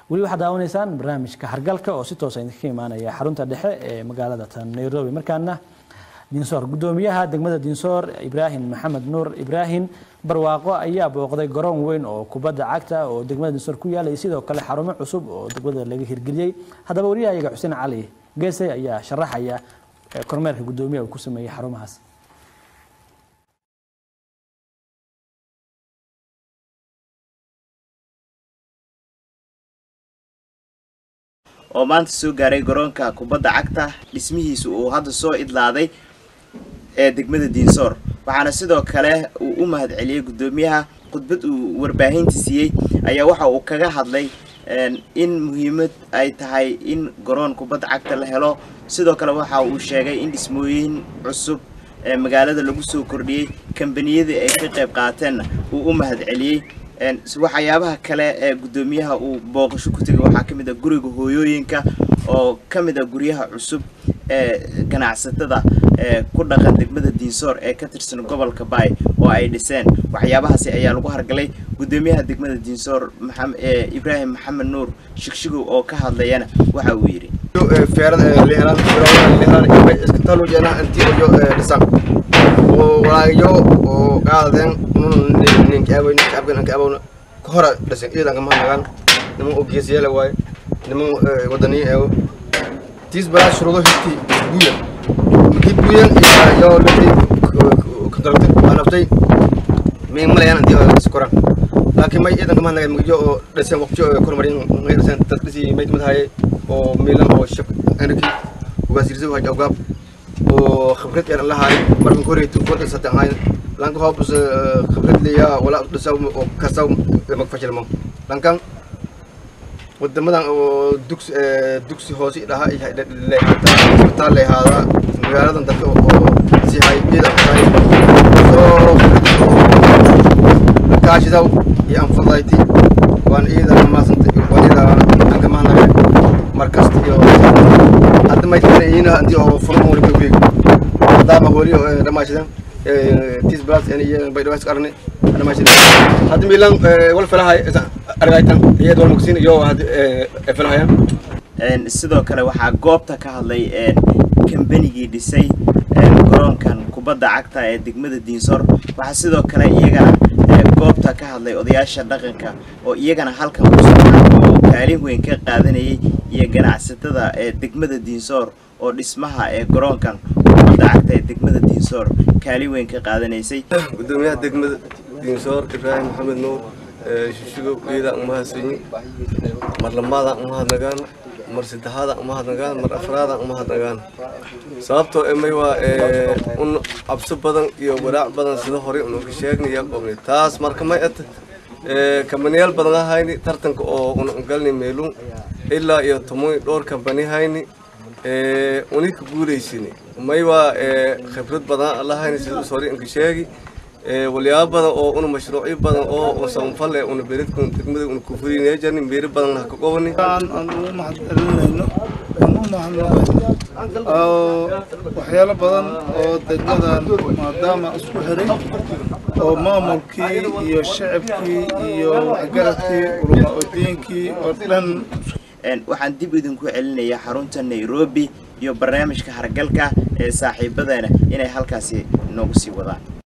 weli waxaad daawanaysaan barnaamijka hargalka oo si toosa idinka imaanaya xarunta dhexe ee magaalada tan nairobi markaana dinsoor gudoomiyaha degmada dinsoor ibraahim maxamed nuur ibraahim barwaaqo ayaa booqday garoon weyn oo kubadda cagta oo degmada dinsoor ku yaalay sidoo kale xarumo cusub oo degmada laga hirgeliyey haddaba wariyahayaga xuseen cali geesay ayaa sharaxaya kormeerka gudoomiyaha uu ku sameeyey xarumahaas oo maanta soo gaaray garoonka kubadda cagta dhismihiisa uu hadda soo idlaaday ee degmada diinsoor waxaana sidoo kale uu u mahad celiyey guddoomiyaha khudbad uu warbaahinta siiyey ayaa waxa uu kaga hadlay in muhiimad ay tahay in garoon kubadda cagta la helo sidoo kale waxa uu sheegay in dhismooyin cusub ee magaalada lagu soo kordhiyey kambaniyadii ay ka qayb qaateenna uu u mahad celiyey waxyaabaha kale ee guddoomiyaha uu booqasho ku tegay waxaa ka mid ah guriga hooyooyinka oo ka mid ah guryaha cusub ee ganacsatada ee ku dhaqan degmada diinsoor ee ka tirsan gobolka baay oo ay dhiseen waxyaabahaasi ayaa lagu hargalay guddoomiyaha degmada diinsoor ibraahim maxamed nuur shigshigow oo ka hadlayana waxa uu yidhi walaayo oo qaadeen ninkaabn kahora dhasen iidanka mahanagaan niman oo geesiyaala waaye niman wadaniya eego tiis balaa shuruudo hirti buuyan markii buuyan iyo lati kadaragtay alaabtay miin malayaan intii iskoran laakiin may iidanka mahanagaan magjo oo dhasen waqti oo kormarin may dhasen dad dhisi may kamid haye oo miilan oo shab anarki ugaasirisa haj awgaab oo khibrad yar lahaay markan koreetu kodda sadexayn lanka hoobus khibrad leeyaa wala dhisaw oo kasaw magfashilmo lankan wadamadan oo dugsi dugsi hoose dhaha isbitaal leehaadaa magaaladan dadka oo si hay iyada tahay soo kaashidaw iyo anfadayti waan iyada maasanta waan iyada anka mahnare markasta iyo hadda may tanayiina hadii oo furan wali ka weeg maadaama holi dhamaashidan tis blas iyo bay dhawaas qarne dhamaashidan hadda milan wal falahay argaytan iyad wal mugsin iyo had falahayaan sidoo kale waxaa goobta ka hadlay kambanigii dhisay garoonkan kubadda cagta ee degmada diinsoor waxaa sidoo kale iyagana goobta ka hadlay odayaasha dhaqanka oo iyagana halkan oo kaalin weyn ka qaadanayay iyo ganacsatada ee degmada diinsoor oo dhismaha ee garoonkan kubadda cagta ee degmada diinsoor kaalin weyn ka qaadanaysay gudoomiyaha degmada diinsoor ibraahim maxamed nuur shishigow iyada umahadsanyi mar lamaada umahadnagaan mar saddexaada umahadnagaan mar afraada umahadnagaan sababtoo emay waa un cabso badan iyo walaac badan sida horey unuga sheegnaya qobni taas marka may at kambaniyaal badan ahayni tartanka oo una galni meelun ilaa iyo tomoy dhowr kambani hayni unika guulaysini may waa khibrad badan lahayni sida us horey inka sheegi walyaabo badan oo una mashruucyo badan oo samafale una beridka degmada una kufuriynaya jarni meeri badan haka qobani aan ugu mahadcelinayno aan u mahadnaqay waxyaalo badan oo degmadan maadaama isku xiray oo maamulkii iyo shacabkii iyo waxgaradkii ulama odiinkii oo dhan waxaan dib idinku celinayaa xarunta nairobi iyo barnaamijka hargalka ee saaxiibadeena inay halkaasi noogu sii wadaan